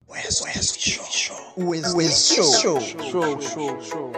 West, West Show. West, West Show. Show, show, show.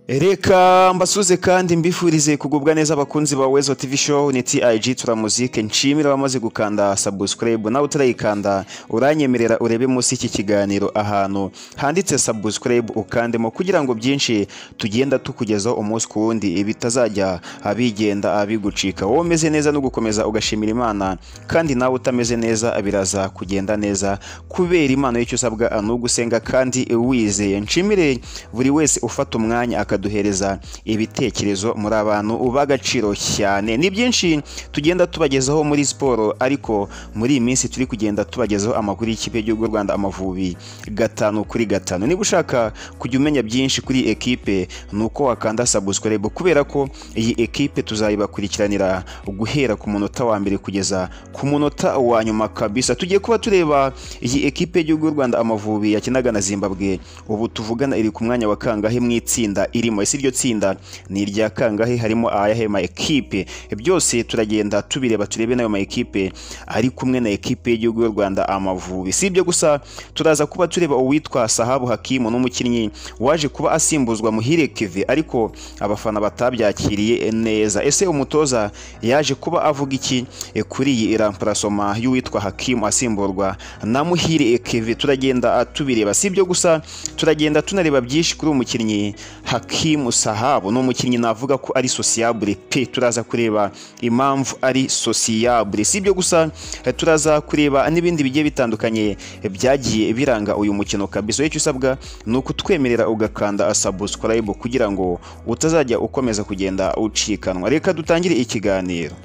reka mbasuze kandi mbifurize kugubwa neza abakunzi ba wezo tv show ni tig turamuzike nshimira abamaze gukanda subscribe nawe utarayikanda uranyemerera urebe munsi y'iki kiganiro ahantu handitse subscribe ukandemo kugira ngo byinshi tugenda tukugezaho umunsi ku wundi bitazajya abigenda abigucika wowe umeze neza no gukomeza ugashimira imana kandi nawe utameze neza biraza kugenda neza kubera imana y'icyo usabwa ni ugusenga kandi wizeye nshimire buri wese ufata umwanya akadu duhereza ibitekerezo muri abantu uba agaciro cyane ni byinshi tugenda tubagezaho muri siporo ariko muri iyi minsi turi kugenda tubagezaho amakuru y'ikipe y'igihugu y'u rwanda amavubi gatanu kuri gatanu niba ushaka kujya umenya byinshi kuri ekipe ni uko wakanda sabusikorebo kubera ko iyi ekipe tuzayibakurikiranira guhera ku munota wa mbere kugeza ku munota wa nyuma kabisa tugiye kuba tureba iyi ekipe y'igihugu y'u rwanda amavubi yakinaga na zimbabwe ubu tuvugana iri ku mwanya wa kangahe mu itsinda irimo ese iryo tsinda ni irya kangahe harimo ayahe ma ekipe byose turagenda tubireba turebe nayo ma ekipe ari kumwe na ekipe y'igihugu y'u Rwanda Amavubi si ibyo gusa turaza kuba tureba uwitwa Sahabu Hakimu n'umukinnyi waje kuba asimbuzwa Muhire Keve ariko abafana batabyakiriye neza ese umutoza yaje kuba avuga iki kuri iyi iramparasoma y'uwitwa Hakimu asimburwa na Muhire Keve turagenda tubireba si ibyo gusa turagenda tunareba byinshi kuri umukinnyi Hakimu Sahabu ni umukinnyi navuga ko ari sociable pe turaza kureba impamvu ari sociable si ibyo gusa turaza kureba n'ibindi bigiye bitandukanye byagiye biranga uyu mukino kabisa icyo usabwa ni ukutwemerera ugakanda subscribe kugira ngo utazajya ukomeza kugenda ucikanwa reka dutangire ikiganiro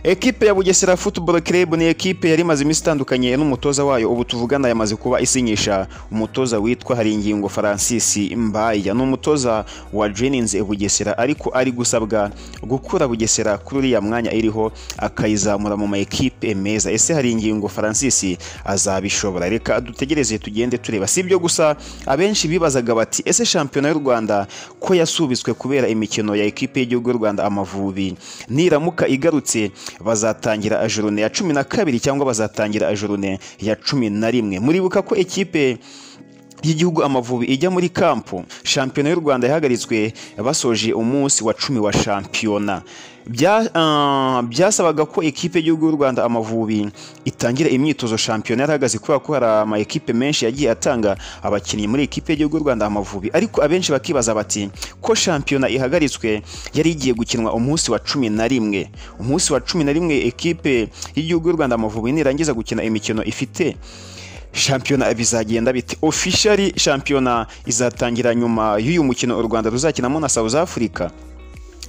ekipe ya bugesera football club ni ekipe yari imaze iminsi itandukanye n'umutoza wayo ubu tuvugana yamaze kuba isinyisha umutoza witwa haringingo francis mbaya ni umutoza wa jennings bugesera ariko ari gusabwa gukura bugesera kuri uriya mwanya iriho akayizamura mu ma ekipe meza ese haringingo francis azabishobora reka dutegereze tugende tureba si ibyo gusa abenshi bibazaga bati ese shampiyona y'u rwanda ko yasubitswe kubera imikino ya ekipe y'igihugu y'u rwanda amavubi niramuka igarutse bazatangira ajurune ya cumi na kabiri cyangwa bazatangira ajurune ya cumi na rimwe muribuka ko ekipe y'igihugu amavubi ijya muri kampu shampiyona y'u rwanda yahagaritswe basoje umunsi wa cumi wa shampiyona byasabaga ko ekipe y'igihugu y'u rwanda amavubi itangira imyitozo shampiyona yarahagaze kubera ko hari ama ekipe menshi yagiye atanga abakinnyi muri ekipe y'igihugu y'u rwanda amavubi ariko abenshi bakibaza bati ko shampiyona ihagaritswe yari igiye gukinwa umunsi wa cumi na rimwe umunsi wa cumi na rimwe ekipe y'igihugu y'u rwanda amavubi nirangiza gukina imikino ifite shampiyona bizagenda bite officially shampiyona izatangira nyuma y'uyu mukino u rwanda ruzakinamo na south africa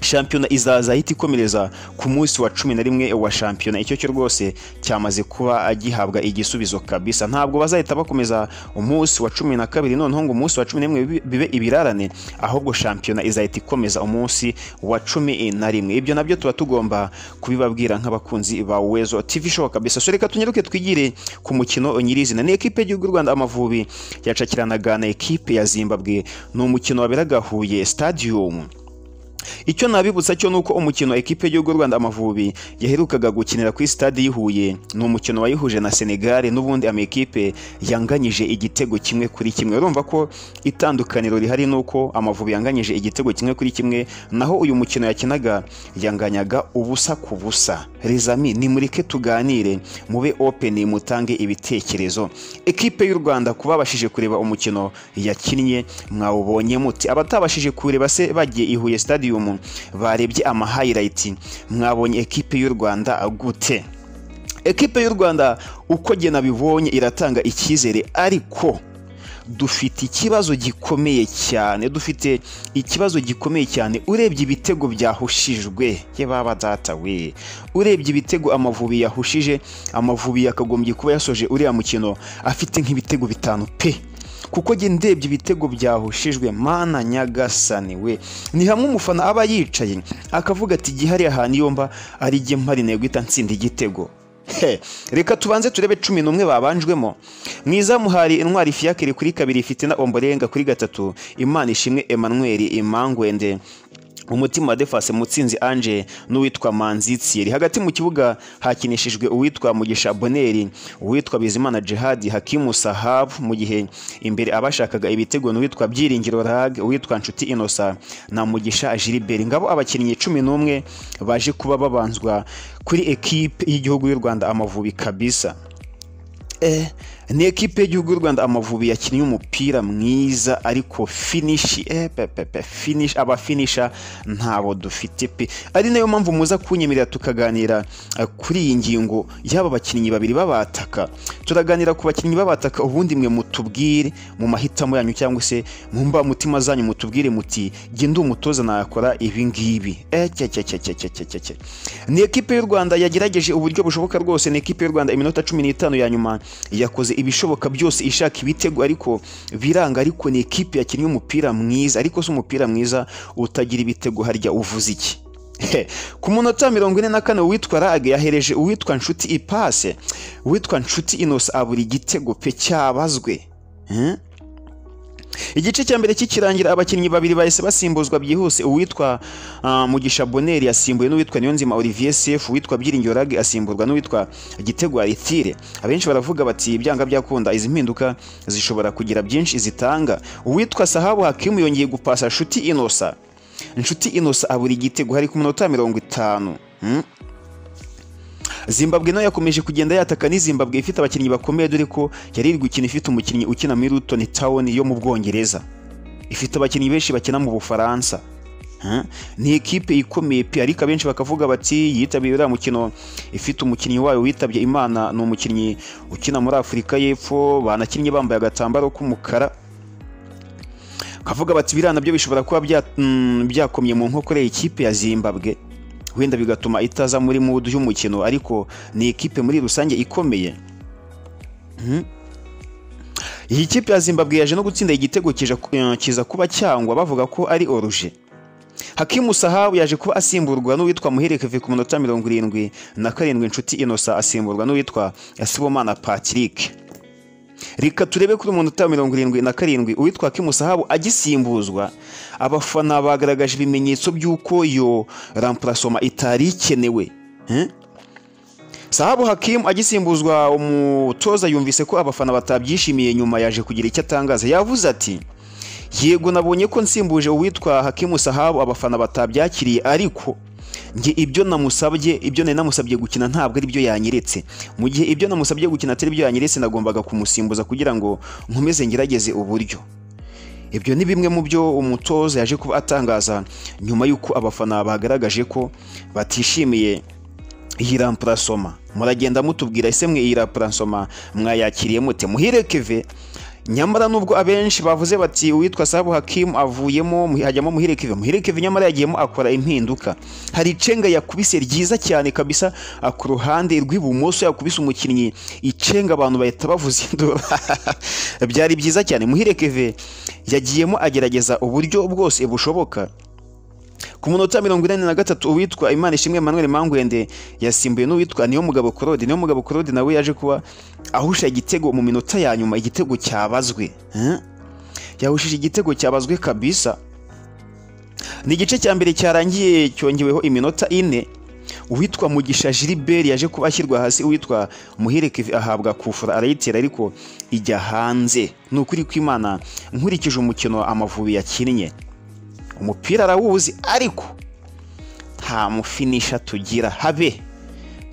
shampiyona izaza ahita ikomereza ku munsi wa cumi na rimwe wa shampiyona icyo cyo rwose cyamaze kuba gihabwa igisubizo kabisa ntabwo bazahita bakomeza umunsi wa cumi na kabiri noneho ngo umunsi wa cumi n'imwe bibe ibirarane ahubwo shampiyona izahita ikomeza umunsi wa cumi na rimwe ibyo nabyo tuba tugomba kubibabwira nk'abakunzi ba wezo tv show kabisa so reka tunyaruke twigire ku mukino nyirizina ni ekipe y'igihugu y'u rwanda amavubi yacakiranaga na ekipe ya zimbabwe ni umukino waberaga huye stadium icyo nabibutsa cyo ni uko umukino ekipe y'igihugu y'u rwanda amavubi yaherukaga gukinira kuri stade y'ihuye ni umukino wayihuje na senegali n'ubundi amakipe yanganyije igitego kimwe kuri kimwe urumva ko itandukaniro rihari ni uko amavubi yanganyije igitego kimwe kuri kimwe naho uyu mukino yakinaga yanganyaga ubusa ku busa rizami nimureke tuganire mube openi mutange ibitekerezo ekipe y'u rwanda ku babashije kureba umukino yakinnye mwawubonye muti abatabashije kureba se bagiye ihuye stadium barebye ama hayirayiti mwabonye ekipe y'u rwanda gute ekipe y'u rwanda uko gena bibonye iratanga icyizere ariko dufite ikibazo gikomeye cyane dufite ikibazo gikomeye cyane urebye ibitego byahushijwe yababa data we urebye ibitego amavubi yahushije amavubi yakagombye kuba yasoje uriya mukino afite nk'ibitego bitanu pe kuko njye ndebye ibitego byahushijwe mana nyagasani we ni hamwe umufana aba yicaye akavuga ati gihari ahantu iyo mba ari igihe mpari guhita nsinda igitego reka tubanze turebe cumi n'umwe babanjwemo mwiza muhari intwari fiyakiri kuri kabiri ifite na omborenga kuri gatatu imana ishimwe emanweri imangwende umutima defase mutsinzi ange n'uwitwa manzi tsiri hagati mu kibuga hakinishijwe uwitwa mugisha boneri uwitwa bizimana jihadi hakimu sahabu mu gihe imbere abashakaga ibitego n'uwitwa byiringiro rag uwitwa nshuti inosa na mugisha jiliberi ngabo abakinnyi cumi n'umwe baje kuba babanzwa kuri ekipe y'igihugu y'u rwanda amavubi kabisa Eh, ni ekipe y'igihugu y'u rwanda amavubi yakinnye umupira mwiza ariko finishi eh, pepepe finish abafinisha ntabo dufite pe ari nayo mpamvu muza kunyemerera tukaganira eh, kuri iyi ngingo y'aba bakinnyi babiri b'abataka turaganira ku bakinnyi b'abataka ubundi mwe mutubwire mu mahitamo yanyu cyangwa se mu mbamutima zanyu mutubwire muti jye ndi umutoza nakora ibi ngibi eh, cya cya cya cya cya cya cya cya ni ekipe y'u rwanda yagerageje uburyo bushoboka rwose ni ekipe y'u rwanda iminota cumi n'itanu ya nyuma yakoze ibishoboka byose ishaka ibitego ariko biranga ariko ni ekipe yakinnye umupira mwiza ariko si umupira mwiza utagira ibitego harya uvuze iki ku munota mirongo ine na kane uwitwa rage yahereje uwitwa nshuti ipase uwitwa nshuti inose abura igitego pe cyabazwe Hmm? igice cya mbere kikirangira abakinnyi babiri bahise basimbuzwa byihuse uwitwa ah, mugisha boneri yasimbuwe n'uwitwa niyonzima olivier sef uwitwa byiringiro rage asimburwa n'uwitwa gitego aritire abenshi baravuga bati ibyanga byakunda izi mpinduka zishobora kugira byinshi zitanga uwitwa sahabu hakimu yongeye gupasa nshuti inosa nshuti inosa abura igitego hari ku minota mirongo itanu Hmm? zimbabwe nayo yakomeje kugenda yataka ni zimbabwe ifite abakinnyi bakomeye dore ko yari iri gukina ifite umukinnyi ukina muri Luton Town yo mu Bwongereza ifite abakinnyi benshi bakina mu Bufaransa Hmm? ni ekipe ikomeye pe ariko abenshi bakavuga bati yitabiriye uriya mukino ifite umukinnyi wayo witabye imana ni umukinnyi ukina muri afurika y'epfo banakinnye bambaye agatambaro k'umukara kavuga bati biriya nabyo bishobora kuba bya- mm, byakomye mu nkokora y'ikipe ya zimbabwe wenda bigatuma itaza muri mudu y'umukino ariko ni ikipe muri rusange ikomeye Mhm. iyi kipe ya zimbabwe yaje no gutsinda igitego kija- eh, kiza kuba cyangwa bavuga ko ari oruje hakimu sahabu yaje kuba asimburwa n'uwitwa muherekeve ku minota mirongo irindwi na karindwi inshuti inosa asimburwa n'uwitwa sibomana patrick reka turebe kuri umunota wa mirongo irindwi na karindwi uwitwa Hakimu Sahabu agisimbuzwa abafana bagaragaje ibimenyetso by'uko iyo rampurasoma itari ikenewe Eh? Sahabu Hakimu agisimbuzwa umutoza yumvise ko abafana batabyishimiye nyuma yaje kugira icyo atangaza yavuze ati yego nabonye ko nsimbuje uwitwa Hakimu Sahabu abafana batabyakiriye ariko njye ibyo namusabye ibyo nari namusabye gukina ntabwo ari byo yanyeretse mu gihe ibyo namusabye gukina atari byo yanyeretse nagombaga kumusimbuza kugira ngo nkomeze ngerageze uburyo ibyo ni bimwe mu byo umutoza yaje kuba atangaza nyuma y'uko abafana bagaragaje ko batishimiye iyi rampurasoma muragenda mutubwira ese mwe iyi rampurasoma mwayakiriye mute muhire keve nyamara nubwo abenshi bavuze bati uwitwa sabu hakimu avuyemo mu- hajyamo muhire keve muhire keve nyamara yagiyemo akora impinduka hari icenga yakubise ryiza cyane kabisa ah, ku ruhande rw'ibumoso yakubise umukinnyi icenga abantu bahita bavuza induru byari byiza cyane muhire keve yagiyemo agerageza uburyo bwose bushoboka ku munota mirongo inani na gatatu uwitwa imana ishimwe emmanuel mangwende yasimbuye n'uwitwa niyo mugabo korode niyo mugabo korode nawe yaje kuba ahusha igitego mu minota ya nyuma igitego cyabazwe Eh? yahushije igitego cyabazwe kabisa ni igice cya mbere cyarangiye cyongeweho iminota ine uwitwa mugisha jiliberi yaje kuba ashyirwa hasi uwitwa muherekevi ahabwa kufura arayitera ariko ijya hanze ni ukuri kw'imana nkurikije umukino amavubi yakinnye umupira arawuzi ariko nta mufinisha tugira habe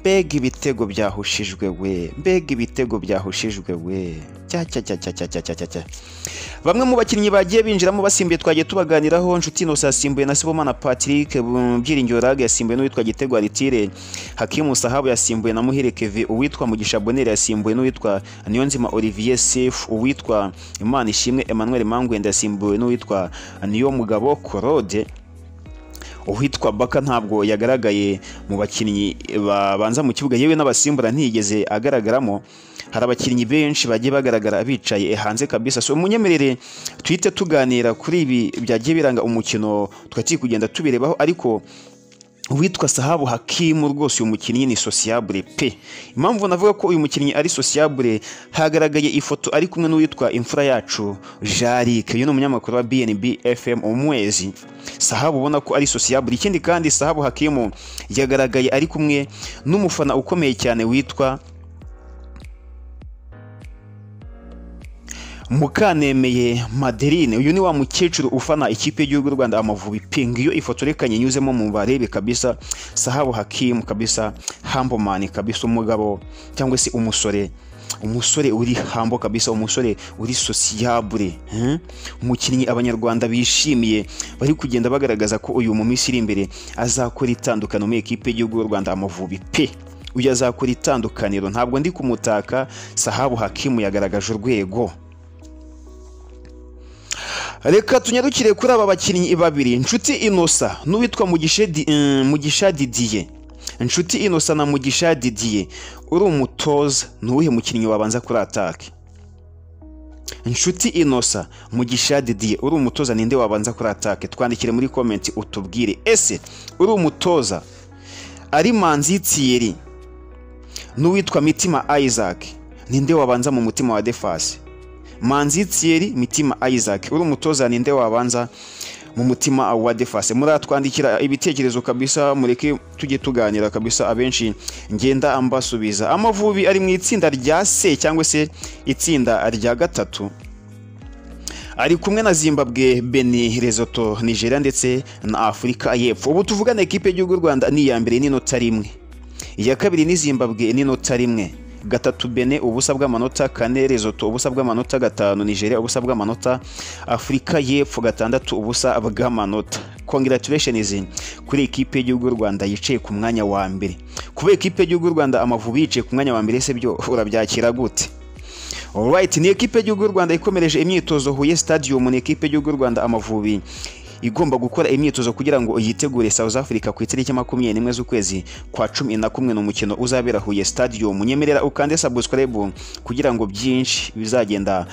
mbega ibitego byahushijwe we mbega ibitego byahushijwe we cya cya cya cya cya cya cya cya cya bamwe mu bakinnyi bagiye binjiramo basimbuye twagiye tubaganiraho nshuti inose yasimbuye na sibomana patrick um, byiringiro rage yasimbuye n'uwitwa gitego aritire hakimu sahabu yasimbuye na muhire keve uwitwa mugisha bonere yasimbuye n'uwitwa niyonzima olivier sef uwitwa imana ishimwe emmanuel mangwende yasimbuwe n'uwitwa niyo mugabo korode uwitwa baka ntabwo yagaragaye mu bakinnyi babanza mu kibuga yewe n'abasimbura ntiyigeze agaragaramo hari abakinnyi benshi bagiye bagaragara bicaye hanze kabisa so munyemerere tuhite tuganira kuri ibi byagiye biranga umukino tukaba turi kugenda tubirebaho ariko uwitwa sahabu hakimu rwose uyu mukinnyi ni sociable pe impamvu navuga ko uyu mukinnyi ari sociable hagaragaye ifoto ari kumwe n'uwitwa imfura yacu jarike uyu ni umunyamakuru wa bnb fm umwezi sahabu ubona ko ari sociable ikindi kandi sahabu hakimu yagaragaye ari kumwe n'umufana ukomeye cyane witwa mukanemeye madeline uyu ni wa mukecuru ufana ikipe y'igihugu y'u rwanda amavubi pingi iyo ifoto rekanye nyuzemo mu barebe kabisa sahabu hakimu kabisa hambomani kabisa umugabo cyangwa se umusore umusore uri hambo kabisa umusore uri sosiyabure umukinnyi abanyarwanda bishimiye bari kugenda bagaragaza ko uyu mu minsi iri imbere azakora itandukano muri ekipe y'igihugu y'u rwanda amavubi pe uyu azakora itandukaniro ntabwo ndi kumutaka sahabu hakimu yagaragaje urwego reka tunyarukire kuri aba bakinnyi babiri inshuti inosa n'uwitwa mugisha didiye inshuti inosa na mugisha didiye uri umutoza ni uwuhe mukinnyi wabanza kuri atake inshuti inosa mugisha didiye uri umutoza ninde wabanza kuri atake twandikire muri komenti utubwire ese uri umutoza ari manzi tiyeri n'uwitwa mitima isaac ninde wabanza mu mutima wa defasi manzi tiyeri mitima isaac uri umutoza ninde wabanza mu mutima wa defase muratwandikira ibitekerezo kabisa mureke tujye tuganira kabisa abenshi ngenda mbasubiza amavubi ari mu itsinda rya se cyangwa se itsinda rya gatatu ari kumwe na zimbabwe beni resoto nigeria ndetse na afurika y'epfo ubu tuvugana ekipe y'igihugu rwanda ni iya mbere n'inota rimwe iya kabiri ni zimbabwe n'inota rimwe gatatu bene ubusa bw'amanota kane rezoto ubusa bw'amanota gatanu nigeria ubusa bw'amanota afurika y'epfo gatandatu ubusa bw'amanota congratulations kuri ekipe y'igihugu y'u rwanda yicaye ku mwanya wa mbere kuba ekipe y'igihugu y'u rwanda amavubi yicaye ku mwanya wa mbere se byo urabyakira gute Alright, ni ekipe y'igihugu y'u rwanda ikomereje imyitozo huye stadium ni ekipe y'igihugu y'u rwanda amavubi igomba gukora imyitozo kugira ngo yitegure South Africa ku itariki makumyabiri n'imwe z'ukwezi kwa cumi na kumwe n'umukino uzabera Huye Stadium nyemerera ukande subscribe kugira ngo byinshi bizagenda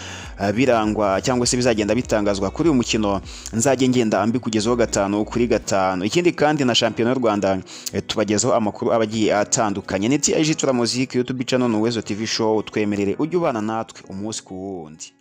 birangwa cyangwa se bizagenda bitangazwa kuri uyu mukino nzajye ngenda ambi kugezaho gatanu kuri gatanu ikindi kandi na shampiyona y'u Rwanda tubagezaho amakuru abagiye atandukanye ni TIG Tura Music YouTube channel Nuwezo TV show twemerere ujye ubana natwe umunsi ku wundi